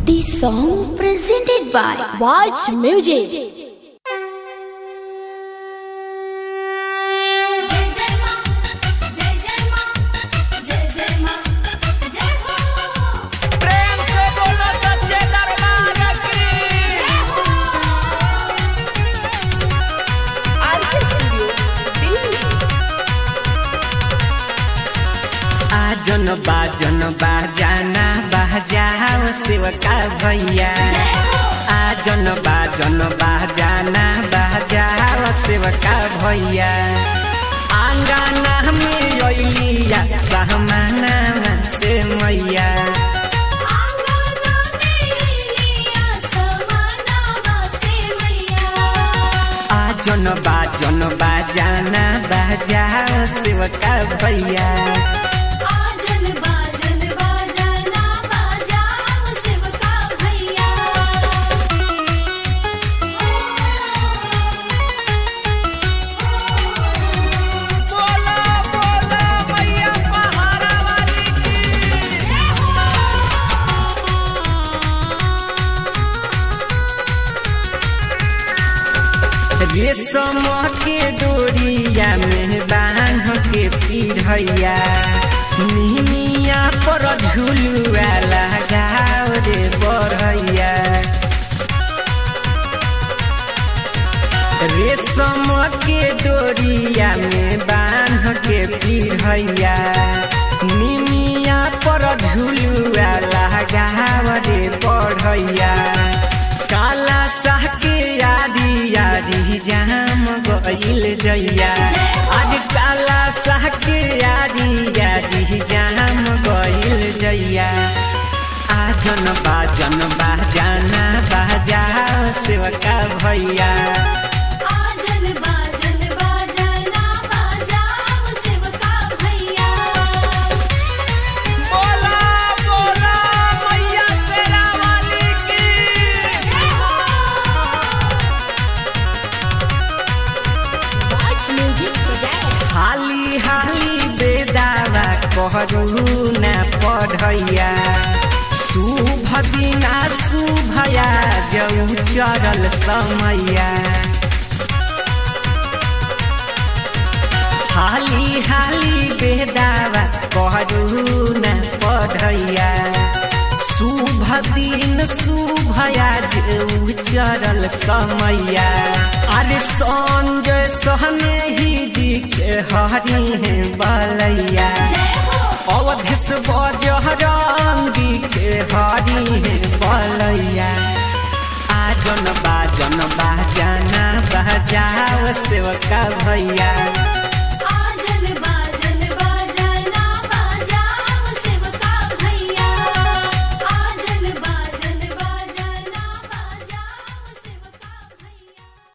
This song presented by Watch Music. जय जय मां जय जय मां जय जय मां जय हो प्रेम से बोलो सच्चे दरबार की आरके स्टूडियो दिल्ली आजन बाजन बाजाना बाजाओ सेवका भैया आजन बाजन बाजाना बाजाओ सेवका भैया आंगना में अलिया सहमाना से मैया आंगना में लिया समाना वासे मैया आजन बाजन बाजाना बाजाओ सेवका भैया आजन बाजन बाजाना बाजाओ शिवका भैया बोलो बोलो मैया पहाड़ा वाली की रेशम के डोरिया में बांध के पिढ़ैया निमिया पर झुलुआ लगाओ रे बढ़ैया रेशम के डोरिया में बांध के पिढ़ैया निमिया पर झुलुआ लगाओ रे बढ़ैया काला साह के यारी यारी जाम गईल जैया आज काला साह के यारी यारी जाम गईल जैया आजन बाजन बाजाना बाजा सेवका भैया आजन बाजन बाजाना बाजाओ शिवका भैया बोलो बोलो मैया शेरा वाली की Watch Music presents. हाली हाली बेदावा कहरु न पढ़ैया शुभ दिना शुभया जौ चरल समैया हाली हाली बेदावा कहरु न पढ़ैया शुभ दिन शुभया जौ चरल समैया अरे संजय सहने ही जी के हरी है बलैया अवधेश बजरंगी के हरी है बलैया आजन बाजन बाजाना बजाओ सेवका भैया